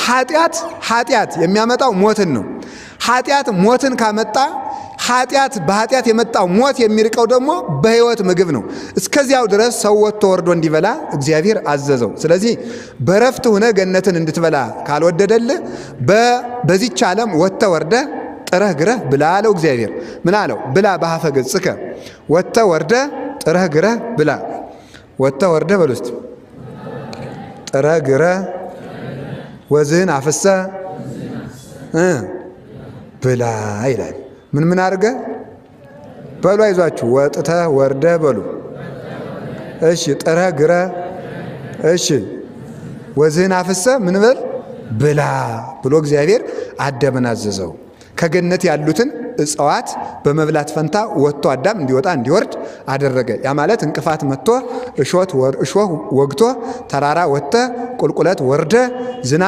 ኃጢአት ኃጢአት የሚያመጣው ሞትን ነው። ኃጢአት ሞትን ካመጣ ኃጢአት በኃጢአት የመጣው ሞት የሚርቀው ደግሞ በሕይወት ምግብ ነው። እስከዚያው ድረስ ሰው ወጥቶ ወርዶ እንዲበላ እግዚአብሔር አዘዘው። ስለዚህ በረፍት ሆነ ገነትን እንድትበላ ካልወደደልህ በዚች ዓለም ወጥተ ወርደ ጥረህ ግረህ ብላ አለው እግዚአብሔር። ምን አለው? ብላ በሀፈ ገጽከ ወጥተ ወርደ ጥረህ ግረህ ብላ። ወጥተ ወርደ በል ውስጥ ጥረህ ግረህ ወዝህን አፍሰ ብላ ይላል። ምን ምን አድርገ በሉ አይዟችሁ፣ ወጥተ ወርደ በሉ። እሺ ጥረ ግረ እሺ ወዝህን አፍሰ ምን በል ብላ ብሎ እግዚአብሔር አዳምን አዘዘው። ከገነት ያሉትን እጽዋት በመብላት ፈንታ ወጥቶ አዳም እንዲወጣ እንዲወርድ አደረገ። ያ ማለት እንቅፋት መጥቶ እሾህ ወግቶ ተራራ ወጥተ ቁልቁለት ወርደ ዝና